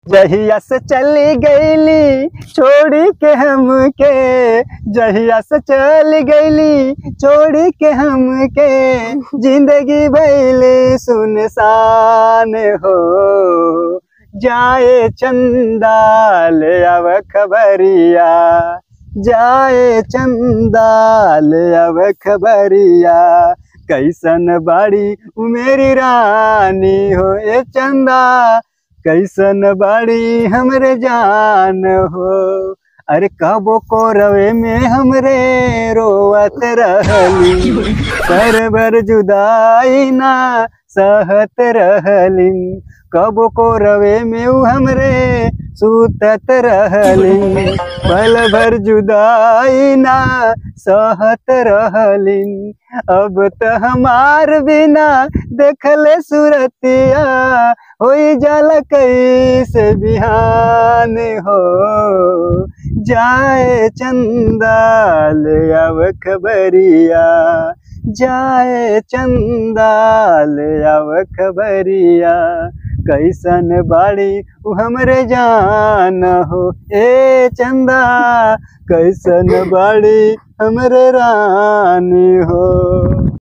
जहिया से चली गईली छोड़ी के हमके जहिया से चली गईली छोड़ी के हमके जिंदगी भैले सुनसान हो जाए चंदा ले आव खबरिया जाए चंदा ले आव खबरिया कैसन बाड़ी उ मेरी रानी हो ए चंदा कैसन बाड़ी हमरे जान हो अरे कबो को रवे में हमरे रोवत रहली सर भर जुदाई ना सहत रहली कबो को रवे में उ हमरे सुतत रहली पल भर जुदाई ना सहत रहली अब त हमार बिना देखले सुरतिया होई जाला कैसे बिहान हो जाए चंदा ले आव खबरिया जाए चंदा ले आव खबरिया कैसन बाड़ी उ हमरे जान हो ए चंदा कैसन बाड़ी हमरे रानी हो